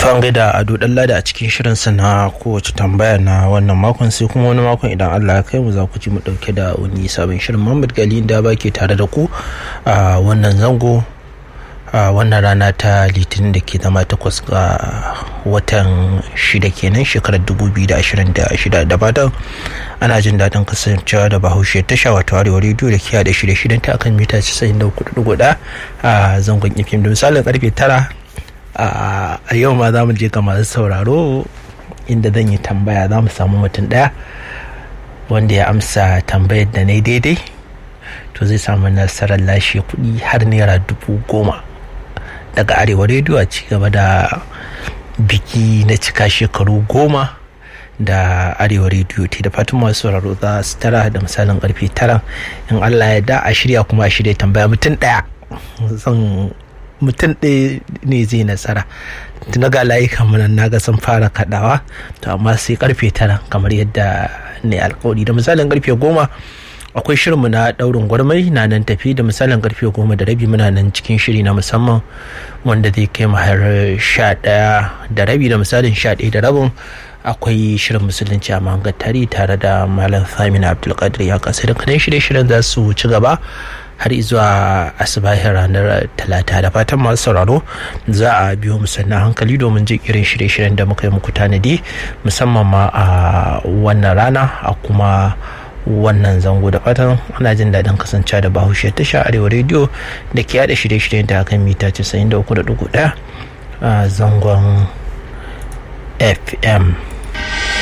to an gaida ado dalla da a cikin shirinsa na kowace tambaya na wannan makon sai kuma wani makon idan allah ya kai mu za ku ji mu dauke da wani sabon shirin muhammad gali da ba ke tare da ku a wannan zango a wannan rana ta litinin da ke zama takwas ga watan shida kenan shekarar 2026 da fatan ana jin daɗin kasancewa da bahaushe tasha wato arewa rediyo da kiya da shirye-shiryen ta akan mita 94.4 a zangon ifim da misalin karfe tara a yau ma za mu je ga masu sauraro inda zan yi tambaya za mu samu mutum ɗaya wanda ya amsa tambayar da na daidai to zai samu nasarar lashe kuɗi har naira dubu goma daga arewa rediyo a ci gaba da biki na cika shekaru goma da arewa rediyo te da fatan masu sauraro za su tara da misalin karfe tara in allah ya da a shirya kuma a shirya tambaya mutum ɗaya zan mutum ɗaya ne zai nasara tuna ga layukan mana na ga sun fara kaɗawa to amma sai karfe tara kamar yadda ne alkawari da misalin karfe goma akwai shirinmu na daurin gwarmai na nan tafi da misalin karfe goma da rabi muna nan cikin shiri na musamman wanda zai kai har sha ɗaya da rabi da misalin sha ɗaya da rabin akwai shirin musulunci a mahangar tare tare da malam samina abdulkadir ya kasa da kanan shirye-shiryen za su ci gaba har zuwa asibahin ranar talata da fatan masu sauraro za a biyo musanna hankali domin jin irin shirye-shiryen da muka yi muku tanadi musamman ma a wannan rana a kuma wannan zango da fatan ana jin daɗin kasancewa da bahaushe tasha arewa rediyo da ke yada shirye-shiryen da akan mita 93.1 a zangon fm